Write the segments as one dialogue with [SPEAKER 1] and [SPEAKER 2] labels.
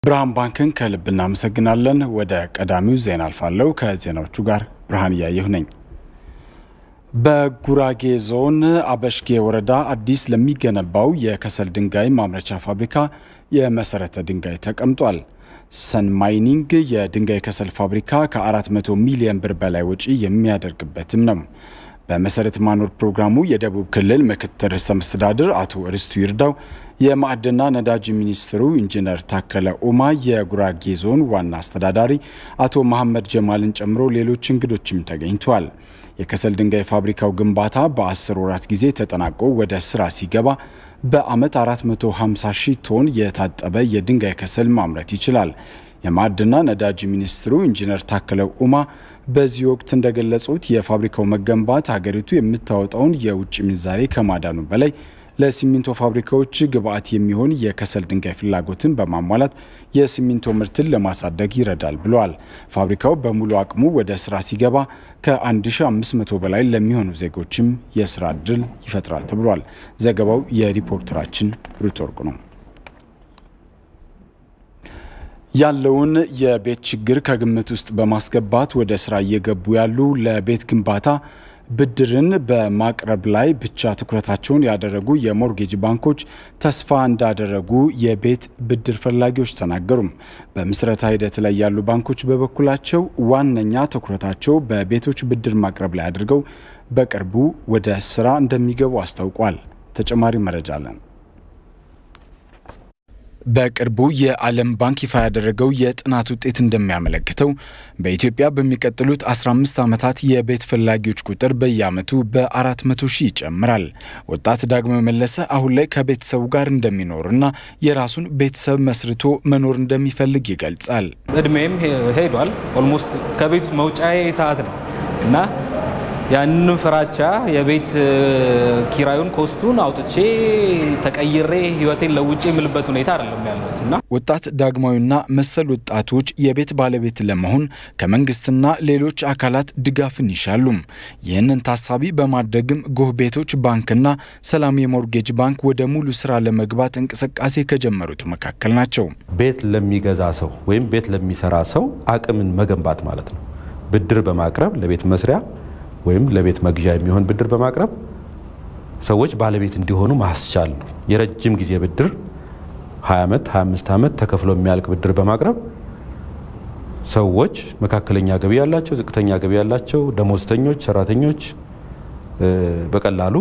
[SPEAKER 1] ብርሃን ባንክን ከልብ እናመሰግናለን። ወደ ቀዳሚው ዜና አልፋለሁ። ከዜናዎቹ ጋር ብርሃን እያየሁ ነኝ። በጉራጌ ዞን አበሽጌ ወረዳ አዲስ ለሚገነባው የከሰል ድንጋይ ማምረቻ ፋብሪካ የመሰረተ ድንጋይ ተቀምጧል። ሰን ማይኒንግ የድንጋይ ከሰል ፋብሪካ ከ400 ሚሊዮን ብር በላይ ወጪ የሚያደርግበትም ነው። በመሰረት ማኖር ፕሮግራሙ የደቡብ ክልል ምክትል ርዕሰ መስተዳድር አቶ ርስቱ ይርዳው፣ የማዕድንና ነዳጅ ሚኒስትሩ ኢንጂነር ታከለ ኡማ፣ የጉራጌ ዞን ዋና አስተዳዳሪ አቶ መሐመድ ጀማልን ጨምሮ ሌሎች እንግዶችም ተገኝተዋል። የከሰል ድንጋይ ፋብሪካው ግንባታ በ10 ወራት ጊዜ ተጠናቆ ወደ ስራ ሲገባ በዓመት 450 ሺህ ቶን የታጠበ የድንጋይ ከሰል ማምረት ይችላል። የማዕድንና ነዳጅ ሚኒስትሩ ኢንጂነር ታከለ ኡማ በዚህ ወቅት እንደገለጹት የፋብሪካው መገንባት ሀገሪቱ የምታወጣውን የውጭ ምንዛሬ ከማዳኑ በላይ ለሲሚንቶ ፋብሪካዎች ግብዓት የሚሆን የከሰል ድንጋይ ፍላጎትን በማሟላት የሲሚንቶ ምርትን ለማሳደግ ይረዳል ብለዋል። ፋብሪካው በሙሉ አቅሙ ወደ ስራ ሲገባ ከ1500 በላይ ለሚሆኑ ዜጎችም የስራ እድል ይፈጥራል ተብሏል። ዘገባው የሪፖርተራችን ሩት ወርቁ ነው። ያለውን የቤት ችግር ከግምት ውስጥ በማስገባት ወደ ስራ እየገቡ ያሉ ለቤት ግንባታ ብድርን በማቅረብ ላይ ብቻ ትኩረታቸውን ያደረጉ የሞርጌጅ ባንኮች ተስፋ እንዳደረጉ የቤት ብድር ፈላጊዎች ተናገሩም። በምስረታ ሂደት ላይ ያሉ ባንኮች በበኩላቸው ዋነኛ ትኩረታቸው በቤቶች ብድር ማቅረብ ላይ አድርገው በቅርቡ ወደ ስራ እንደሚገቡ አስታውቋል። ተጨማሪ መረጃ አለን። በቅርቡ የዓለም ባንክ ይፋ ያደረገው የጥናት ውጤት እንደሚያመለክተው በኢትዮጵያ በሚቀጥሉት 15 ዓመታት የቤት ፈላጊዎች ቁጥር በየዓመቱ በ400 ሺህ ይጨምራል። ወጣት ዳግማዊ መለሰ አሁን ላይ ከቤተሰቡ ጋር እንደሚኖርና የራሱን ቤተሰብ መስርቶ መኖር እንደሚፈልግ ይገልጻል።
[SPEAKER 2] እድሜም ሄዷል። ኦልሞስት ከቤት መውጫዬ ሰዓት ነው እና ያንን ፍራቻ የቤት ኪራዩን ኮስቱን አውጥቼ ተቀይሬ ህይወቴን ለውጭ የምልበት ሁኔታ አይደለም ያለሁት እና
[SPEAKER 1] ወጣት ዳግማዊና መሰል ወጣቶች የቤት ባለቤት ለመሆን ከመንግስትና ሌሎች አካላት ድጋፍን ይሻሉም። ይህንን ታሳቢ በማድረግም ጎህ ቤቶች ባንክና ሰላም የሞርጌጅ ባንክ ወደ ሙሉ ስራ ለመግባት እንቅስቃሴ ከጀመሩት መካከል ናቸው።
[SPEAKER 3] ቤት ለሚገዛ ሰው ወይም ቤት ለሚሰራ ሰው አቅምን መገንባት ማለት ነው። ብድር በማቅረብ ለቤት መስሪያ ወይም ለቤት መግዣ የሚሆን ብድር በማቅረብ ሰዎች ባለቤት እንዲሆኑ ማስቻል ነው። የረጅም ጊዜ ብድር 20 ዓመት 25 ዓመት ተከፍሎ የሚያልቅ ብድር በማቅረብ ሰዎች መካከለኛ ገቢ ያላቸው፣ ዝቅተኛ ገቢ ያላቸው፣ ደሞዝተኞች፣ ሰራተኞች በቀላሉ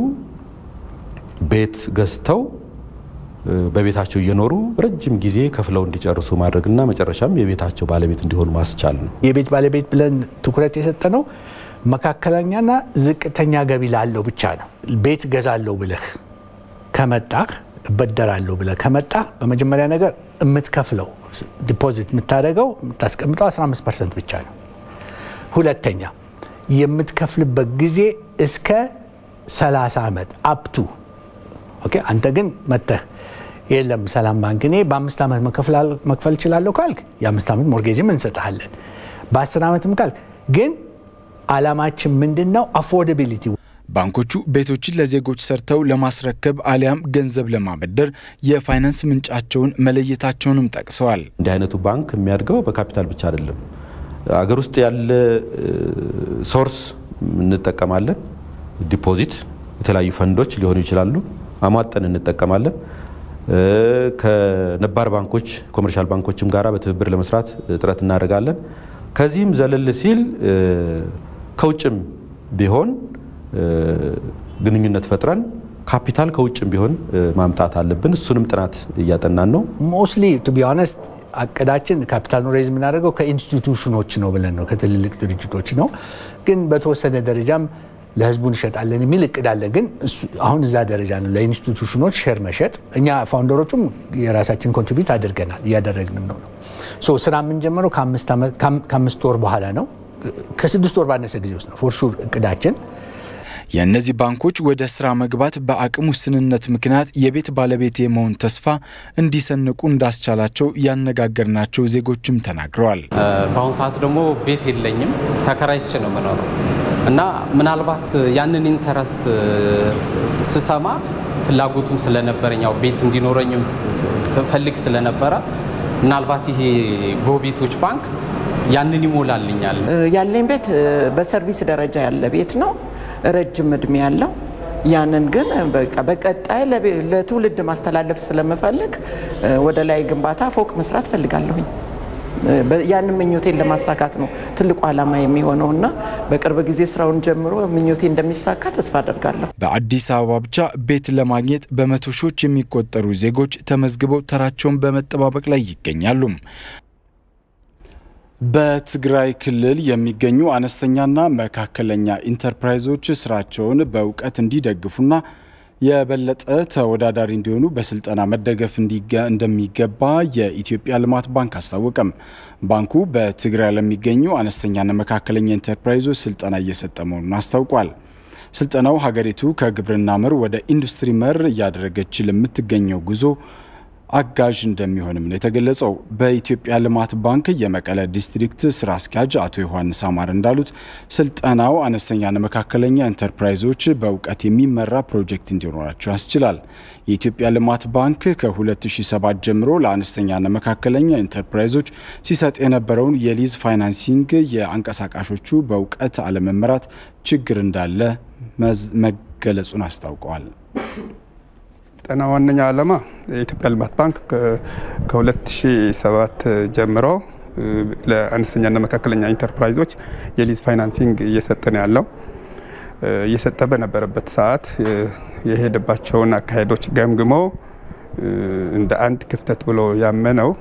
[SPEAKER 3] ቤት ገዝተው በቤታቸው እየኖሩ ረጅም ጊዜ ከፍለው እንዲጨርሱ ማድረግና መጨረሻም የቤታቸው ባለቤት እንዲሆኑ ማስቻል ነው።
[SPEAKER 4] የቤት ባለቤት ብለን ትኩረት የሰጠ ነው መካከለኛና ዝቅተኛ ገቢ ላለው ብቻ ነው። ቤት ገዛለሁ ብለህ ከመጣህ እበደራለሁ ብለህ ከመጣህ በመጀመሪያ ነገር የምትከፍለው ዲፖዚት የምታደርገው የምታስቀምጠው 15 ፐርሰንት ብቻ ነው። ሁለተኛ የምትከፍልበት ጊዜ እስከ 30 ዓመት አፕቱ ኦኬ። አንተ ግን መጥተህ የለም ሰላም ባንክ እኔ በአምስት ዓመት መክፈል እችላለሁ ካልክ የአምስት ዓመት ሞርጌጅም እንሰጥሃለን። በአስር ዓመትም ካልክ ግን ዓላማችን ምንድን ነው? አፎርደቢሊቲ።
[SPEAKER 1] ባንኮቹ ቤቶችን ለዜጎች ሰርተው ለማስረከብ አሊያም ገንዘብ ለማበደር የፋይናንስ ምንጫቸውን መለየታቸውንም ጠቅሰዋል።
[SPEAKER 3] እንዲህ አይነቱ ባንክ የሚያድገው በካፒታል ብቻ አይደለም። አገር ውስጥ ያለ ሶርስ እንጠቀማለን። ዲፖዚት፣ የተለያዩ ፈንዶች ሊሆኑ ይችላሉ። አሟጠን እንጠቀማለን። ከነባር ባንኮች ኮመርሻል ባንኮችም ጋራ በትብብር ለመስራት ጥረት እናደርጋለን። ከዚህም ዘለል ሲል ከውጭም ቢሆን ግንኙነት ፈጥረን ካፒታል ከውጭም ቢሆን ማምጣት አለብን። እሱንም ጥናት እያጠናን ነው።
[SPEAKER 4] ሞስሊ ቱ ቢ ኦነስት አቅዳችን ካፒታል ሬዝ የምናደርገው ከኢንስቲቱሽኖች ነው ብለን ነው ከትልልቅ ድርጅቶች ነው። ግን በተወሰነ ደረጃም ለህዝቡ እንሸጣለን የሚል እቅድ አለ። ግን አሁን እዛ ደረጃ ነው። ለኢንስቲቱሽኖች ሼር መሸጥ እኛ ፋውንደሮቹም የራሳችን ኮንትሪቢዩት አድርገናል እያደረግንም ነው ነው ስራ የምንጀምረው ከአምስት ወር በኋላ ነው። ከስድስት ወር ባነሰ ጊዜ ውስጥ ነው ፎር ሹር እቅዳችን።
[SPEAKER 1] የእነዚህ ባንኮች ወደ ስራ መግባት በአቅም ውስንነት ምክንያት የቤት ባለቤት የመሆን ተስፋ እንዲሰንቁ እንዳስቻላቸው ያነጋገርናቸው ዜጎችም ተናግረዋል።
[SPEAKER 5] በአሁኑ ሰዓት ደግሞ ቤት የለኝም፣ ተከራይቼ ነው የምኖረው እና ምናልባት ያንን ኢንተረስት ስሰማ ፍላጎቱም ስለነበረኝ ያው ቤት እንዲኖረኝም ስፈልግ ስለነበረ ምናልባት ይሄ ጎቢቶች ባንክ ያንን ይሞላልኛል።
[SPEAKER 6] ያለኝ ቤት በሰርቪስ ደረጃ ያለ ቤት ነው፣ ረጅም እድሜ ያለው ያንን ግን በቃ በቀጣይ ለትውልድ ማስተላለፍ ስለምፈልግ ወደ ላይ ግንባታ ፎቅ መስራት ፈልጋለሁኝ። ያንን ምኞቴን ለማሳካት ነው ትልቁ ዓላማ የሚሆነው እና በቅርብ ጊዜ ስራውን ጀምሮ ምኞቴ እንደሚሳካ ተስፋ አደርጋለሁ።
[SPEAKER 1] በአዲስ አበባ ብቻ ቤት ለማግኘት በመቶ ሺዎች የሚቆጠሩ ዜጎች ተመዝግበው ተራቸውን በመጠባበቅ ላይ ይገኛሉ። በትግራይ ክልል የሚገኙ አነስተኛና መካከለኛ ኢንተርፕራይዞች ስራቸውን በእውቀት እንዲደግፉና የበለጠ ተወዳዳሪ እንዲሆኑ በስልጠና መደገፍ እንደሚገባ የኢትዮጵያ ልማት ባንክ አስታወቀም። ባንኩ በትግራይ ለሚገኙ አነስተኛና መካከለኛ ኢንተርፕራይዞች ስልጠና እየሰጠ መሆኑን አስታውቋል። ስልጠናው ሀገሪቱ ከግብርና መር ወደ ኢንዱስትሪ መር እያደረገች ለምትገኘው ጉዞ አጋዥ እንደሚሆንም ነው የተገለጸው። በኢትዮጵያ ልማት ባንክ የመቀለ ዲስትሪክት ስራ አስኪያጅ አቶ ዮሐንስ አማር እንዳሉት ስልጠናው አነስተኛና መካከለኛ ኢንተርፕራይዞች በእውቀት የሚመራ ፕሮጀክት እንዲኖራቸው ያስችላል። የኢትዮጵያ ልማት ባንክ ከ2007 ጀምሮ ለአነስተኛና መካከለኛ ኢንተርፕራይዞች ሲሰጥ የነበረውን የሊዝ ፋይናንሲንግ የአንቀሳቃሾቹ በእውቀት አለመመራት ችግር እንዳለ መገለጹን አስታውቀዋል።
[SPEAKER 7] ስልጠና ዋነኛ ዓላማ የኢትዮጵያ ልማት ባንክ ከ2007 ጀምሮ ለአነስተኛና መካከለኛ ኢንተርፕራይዞች የሊዝ ፋይናንሲንግ እየሰጠ ነው ያለው። እየሰጠ በነበረበት ሰዓት የሄደባቸውን አካሄዶች ገምግሞ እንደ አንድ ክፍተት ብሎ ያመነው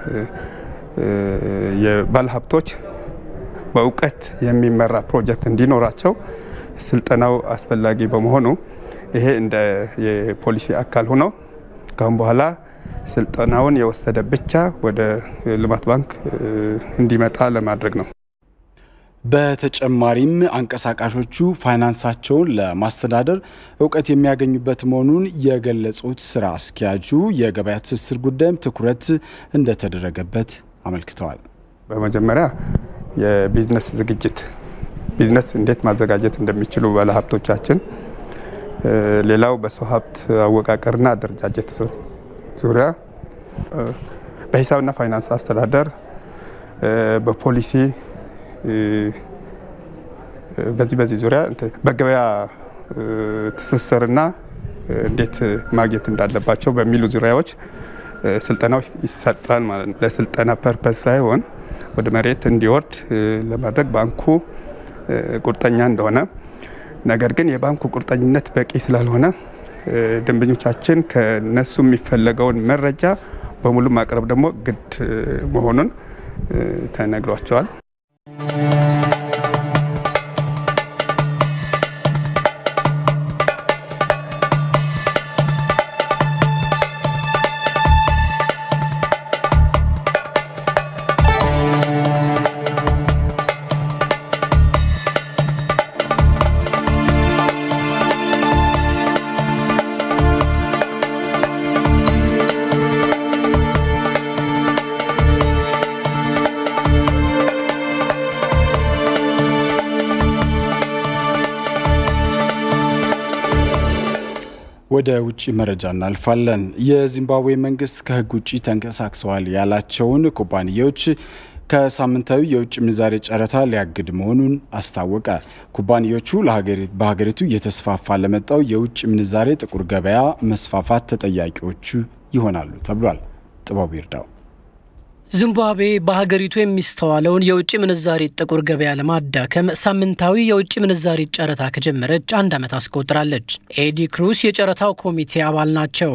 [SPEAKER 7] የባለሀብቶች በእውቀት የሚመራ ፕሮጀክት እንዲኖራቸው ስልጠናው አስፈላጊ በመሆኑ ይሄ እንደ የፖሊሲ አካል ሆኖ ካሁን በኋላ ስልጠናውን የወሰደ ብቻ ወደ ልማት ባንክ እንዲመጣ ለማድረግ ነው።
[SPEAKER 1] በተጨማሪም አንቀሳቃሾቹ ፋይናንሳቸውን ለማስተዳደር እውቀት የሚያገኙበት መሆኑን የገለጹት ስራ አስኪያጁ የገበያ ትስስር ጉዳይም ትኩረት እንደተደረገበት አመልክተዋል።
[SPEAKER 7] በመጀመሪያ የቢዝነስ ዝግጅት ቢዝነስ እንዴት ማዘጋጀት እንደሚችሉ ባለሀብቶቻችን ሌላው በሰው ሀብት አወቃቀርና አደረጃጀት ዙሪያ በሂሳብና ፋይናንስ አስተዳደር፣ በፖሊሲ በዚህ በዚህ ዙሪያ በገበያ ትስስርና እንዴት ማግኘት እንዳለባቸው በሚሉ ዙሪያዎች ስልጠናው ይሰጣል ማለት ነው። ለስልጠና ፐርፐስ ሳይሆን ወደ መሬት እንዲወርድ ለማድረግ ባንኩ ቁርጠኛ እንደሆነ ነገር ግን የባንኩ ቁርጠኝነት በቂ ስላልሆነ ደንበኞቻችን ከነሱ የሚፈለገውን መረጃ በሙሉ ማቅረብ ደግሞ ግድ መሆኑን ተነግሯቸዋል።
[SPEAKER 1] ወደ ውጭ መረጃ እናልፋለን። የዚምባብዌ መንግስት ከህግ ውጭ ተንቀሳቅሰዋል ያላቸውን ኩባንያዎች ከሳምንታዊ የውጭ ምንዛሬ ጨረታ ሊያግድ መሆኑን አስታወቀ። ኩባንያዎቹ በሀገሪቱ እየተስፋፋ ለመጣው የውጭ ምንዛሬ ጥቁር ገበያ መስፋፋት ተጠያቂዎቹ ይሆናሉ ተብሏል። ጥበቡ ይርዳው
[SPEAKER 8] ዚምባብዌ በሀገሪቱ የሚስተዋለውን የውጭ ምንዛሬ ጥቁር ገበያ ለማዳከም ሳምንታዊ የውጭ ምንዛሬ ጨረታ ከጀመረች አንድ ዓመት አስቆጥራለች። ኤዲ ክሩስ የጨረታው ኮሚቴ አባል ናቸው።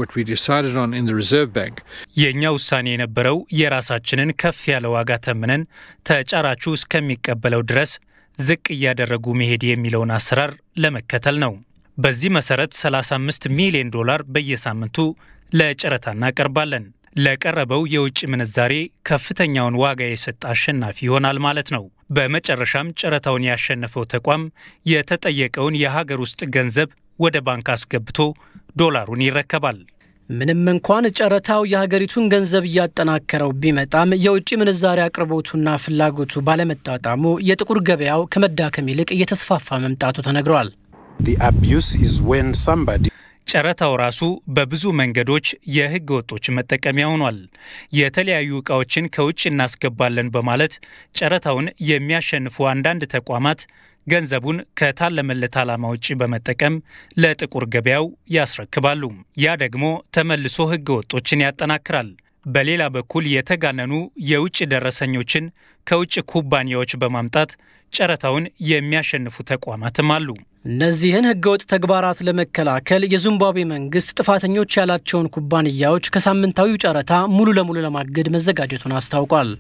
[SPEAKER 9] የእኛ ውሳኔ የነበረው የራሳችንን ከፍ ያለ ዋጋ ተምነን ተጫራቹ እስከሚቀበለው ድረስ ዝቅ እያደረጉ መሄድ የሚለውን አሰራር ለመከተል ነው። በዚህ መሰረት 35 ሚሊዮን ዶላር በየሳምንቱ ለጨረታ እናቀርባለን። ለቀረበው የውጭ ምንዛሬ ከፍተኛውን ዋጋ የሰጠ አሸናፊ ይሆናል ማለት ነው። በመጨረሻም ጨረታውን ያሸነፈው ተቋም የተጠየቀውን የሀገር ውስጥ ገንዘብ ወደ ባንክ አስገብቶ ዶላሩን ይረከባል።
[SPEAKER 8] ምንም እንኳን ጨረታው የሀገሪቱን ገንዘብ እያጠናከረው ቢመጣም የውጭ ምንዛሬ አቅርቦቱና ፍላጎቱ ባለመጣጣሙ የጥቁር ገበያው ከመዳከም ይልቅ እየተስፋፋ መምጣቱ ተነግሯል።
[SPEAKER 9] ጨረታው ራሱ በብዙ መንገዶች የሕገ ወጦች መጠቀሚያ ሆኗል። የተለያዩ ዕቃዎችን ከውጭ እናስገባለን በማለት ጨረታውን የሚያሸንፉ አንዳንድ ተቋማት ገንዘቡን ከታለመለት ዓላማ ውጭ በመጠቀም ለጥቁር ገበያው ያስረክባሉ። ያ ደግሞ ተመልሶ ሕገ ወጦችን ያጠናክራል። በሌላ በኩል የተጋነኑ የውጭ ደረሰኞችን ከውጭ ኩባንያዎች በማምጣት ጨረታውን የሚያሸንፉ ተቋማትም አሉ።
[SPEAKER 8] እነዚህን ህገወጥ ተግባራት ለመከላከል የዚምባብዌ መንግስት ጥፋተኞች ያላቸውን ኩባንያዎች ከሳምንታዊው ጨረታ ሙሉ ለሙሉ ለማገድ መዘጋጀቱን አስታውቋል።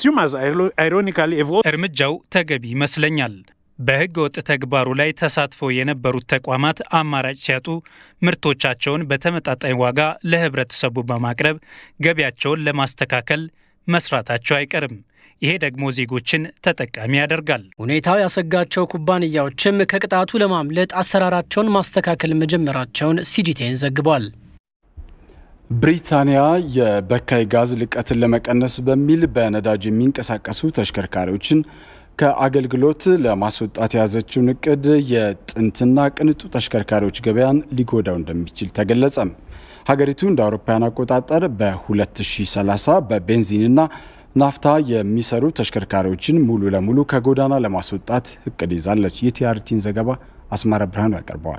[SPEAKER 9] እርምጃው ተገቢ ይመስለኛል። በህገ ወጥ ተግባሩ ላይ ተሳትፈው የነበሩት ተቋማት አማራጭ ሲያጡ ምርቶቻቸውን በተመጣጣኝ ዋጋ ለህብረተሰቡ በማቅረብ ገቢያቸውን ለማስተካከል መስራታቸው አይቀርም። ይሄ ደግሞ ዜጎችን ተጠቃሚ ያደርጋል።
[SPEAKER 8] ሁኔታው ያሰጋቸው ኩባንያዎችም ከቅጣቱ ለማምለጥ አሰራራቸውን ማስተካከል መጀመራቸውን ሲጂቴን ዘግቧል።
[SPEAKER 1] ብሪታንያ የበካይ ጋዝ ልቀትን ለመቀነስ በሚል በነዳጅ የሚንቀሳቀሱ ተሽከርካሪዎችን ከአገልግሎት ለማስወጣት የያዘችውን እቅድ የጥንትና ቅንጡ ተሽከርካሪዎች ገበያን ሊጎዳው እንደሚችል ተገለጸም። ሀገሪቱ እንደ አውሮፓውያን አቆጣጠር በ2030 በቤንዚንና ናፍታ የሚሰሩ ተሽከርካሪዎችን ሙሉ ለሙሉ ከጎዳና ለማስወጣት እቅድ ይዛለች። የቲአርቲን ዘገባ አስማረ ብርሃኑ ያቀርበዋል።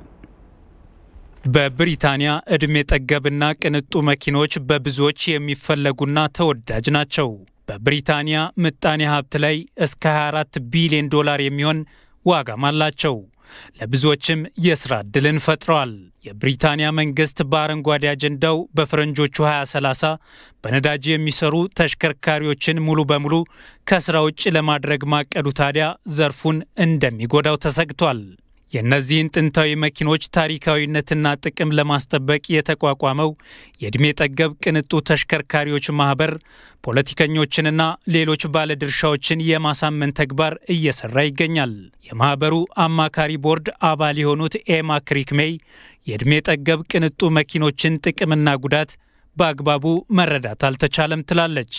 [SPEAKER 9] በብሪታንያ ዕድሜ ጠገብና ቅንጡ መኪኖች በብዙዎች የሚፈለጉና ተወዳጅ ናቸው። በብሪታንያ ምጣኔ ሀብት ላይ እስከ 24 ቢሊዮን ዶላር የሚሆን ዋጋም አላቸው። ለብዙዎችም የሥራ ዕድልን ፈጥረዋል። የብሪታንያ መንግሥት በአረንጓዴ አጀንዳው በፈረንጆቹ 2030 በነዳጅ የሚሰሩ ተሽከርካሪዎችን ሙሉ በሙሉ ከሥራ ውጭ ለማድረግ ማቀዱ ታዲያ ዘርፉን እንደሚጎዳው ተሰግቷል። የእነዚህን ጥንታዊ መኪኖች ታሪካዊነትና ጥቅም ለማስጠበቅ የተቋቋመው የዕድሜ ጠገብ ቅንጡ ተሽከርካሪዎች ማኅበር ፖለቲከኞችንና ሌሎች ባለድርሻዎችን የማሳመን ተግባር እየሰራ ይገኛል። የማኅበሩ አማካሪ ቦርድ አባል የሆኑት ኤማ ክሪክሜይ የዕድሜ ጠገብ ቅንጡ መኪኖችን ጥቅምና ጉዳት በአግባቡ መረዳት አልተቻለም ትላለች።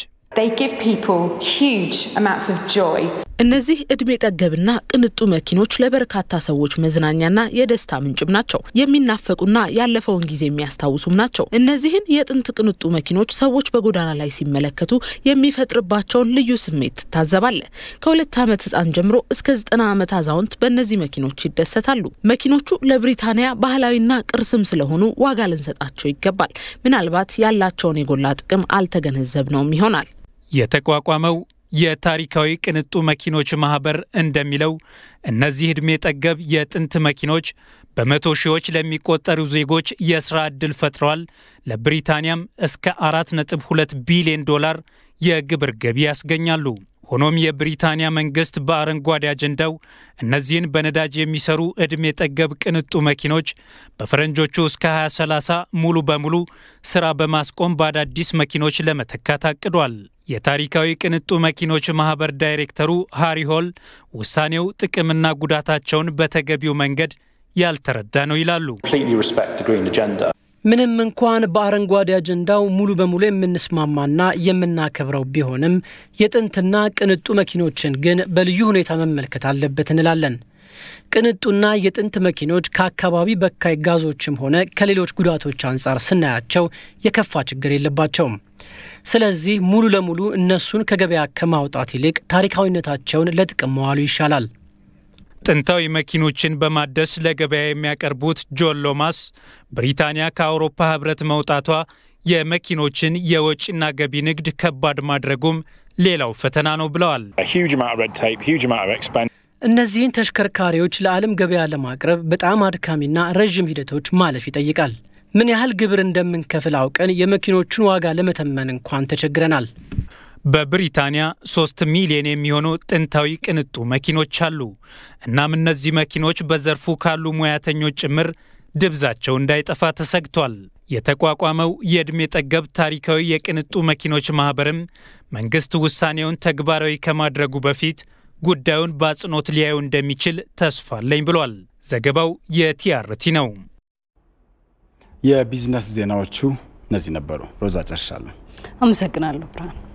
[SPEAKER 10] እነዚህ እድሜ ጠገብና ቅንጡ መኪኖች ለበርካታ ሰዎች መዝናኛና የደስታ ምንጭም ናቸው። የሚናፈቁና ያለፈውን ጊዜ የሚያስታውሱም ናቸው። እነዚህን የጥንት ቅንጡ መኪኖች ሰዎች በጎዳና ላይ ሲመለከቱ የሚፈጥርባቸውን ልዩ ስሜት ትታዘባለህ። ከሁለት ዓመት ሕፃን ጀምሮ እስከ ዘጠና ዓመት አዛውንት በእነዚህ መኪኖች ይደሰታሉ። መኪኖቹ ለብሪታንያ ባህላዊና ቅርስም ስለሆኑ ዋጋ ልንሰጣቸው ይገባል። ምናልባት ያላቸውን የጎላ ጥቅም አልተገነዘብነውም ይሆናል።
[SPEAKER 9] የተቋቋመው የታሪካዊ ቅንጡ መኪኖች ማህበር እንደሚለው እነዚህ ዕድሜ ጠገብ የጥንት መኪኖች በመቶ ሺዎች ለሚቆጠሩ ዜጎች የሥራ ዕድል ፈጥረዋል። ለብሪታንያም እስከ 4.2 ቢሊዮን ዶላር የግብር ገቢ ያስገኛሉ። ሆኖም የብሪታንያ መንግሥት በአረንጓዴ አጀንዳው እነዚህን በነዳጅ የሚሰሩ ዕድሜ ጠገብ ቅንጡ መኪኖች በፈረንጆቹ እስከ 2030 ሙሉ በሙሉ ሥራ በማስቆም በአዳዲስ መኪኖች ለመተካት አቅዷል። የታሪካዊ ቅንጡ መኪኖች ማኅበር ዳይሬክተሩ ሃሪ ሆል ውሳኔው ጥቅምና ጉዳታቸውን በተገቢው መንገድ ያልተረዳ ነው ይላሉ።
[SPEAKER 8] ምንም እንኳን በአረንጓዴ አጀንዳው ሙሉ በሙሉ የምንስማማና የምናከብረው ቢሆንም የጥንትና ቅንጡ መኪኖችን ግን በልዩ ሁኔታ መመልከት አለበት እንላለን። ቅንጡና የጥንት መኪኖች ከአካባቢ በካይ ጋዞችም ሆነ ከሌሎች ጉዳቶች አንጻር ስናያቸው የከፋ ችግር የለባቸውም። ስለዚህ ሙሉ ለሙሉ እነሱን ከገበያ ከማውጣት ይልቅ ታሪካዊነታቸውን ለጥቅም መዋሉ ይሻላል።
[SPEAKER 9] ጥንታዊ መኪኖችን በማደስ ለገበያ የሚያቀርቡት ጆን ሎማስ ብሪታንያ ከአውሮፓ ሕብረት መውጣቷ የመኪኖችን የወጪና ገቢ ንግድ ከባድ ማድረጉም ሌላው ፈተና ነው ብለዋል።
[SPEAKER 8] እነዚህን ተሽከርካሪዎች ለዓለም ገበያ ለማቅረብ በጣም አድካሚና ረዥም ሂደቶች ማለፍ ይጠይቃል። ምን ያህል ግብር እንደምንከፍል አውቀን የመኪኖቹን ዋጋ ለመተመን እንኳን ተቸግረናል።
[SPEAKER 9] በብሪታንያ ሶስት ሚሊዮን የሚሆኑ ጥንታዊ ቅንጡ መኪኖች አሉ። እናም እነዚህ መኪኖች በዘርፉ ካሉ ሙያተኞች ጭምር ድብዛቸው እንዳይጠፋ ተሰግቷል። የተቋቋመው የዕድሜ ጠገብ ታሪካዊ የቅንጡ መኪኖች ማኅበርም መንግሥት ውሳኔውን ተግባራዊ ከማድረጉ በፊት ጉዳዩን በአጽንኦት ሊያዩ እንደሚችል ተስፋ አለኝ ብሏል። ዘገባው የቲአርቲ ነው።
[SPEAKER 1] የቢዝነስ ዜናዎቹ እነዚህ ነበሩ። ሮዛ ጨርሻለሁ።
[SPEAKER 11] አመሰግናለሁ ብርሃን።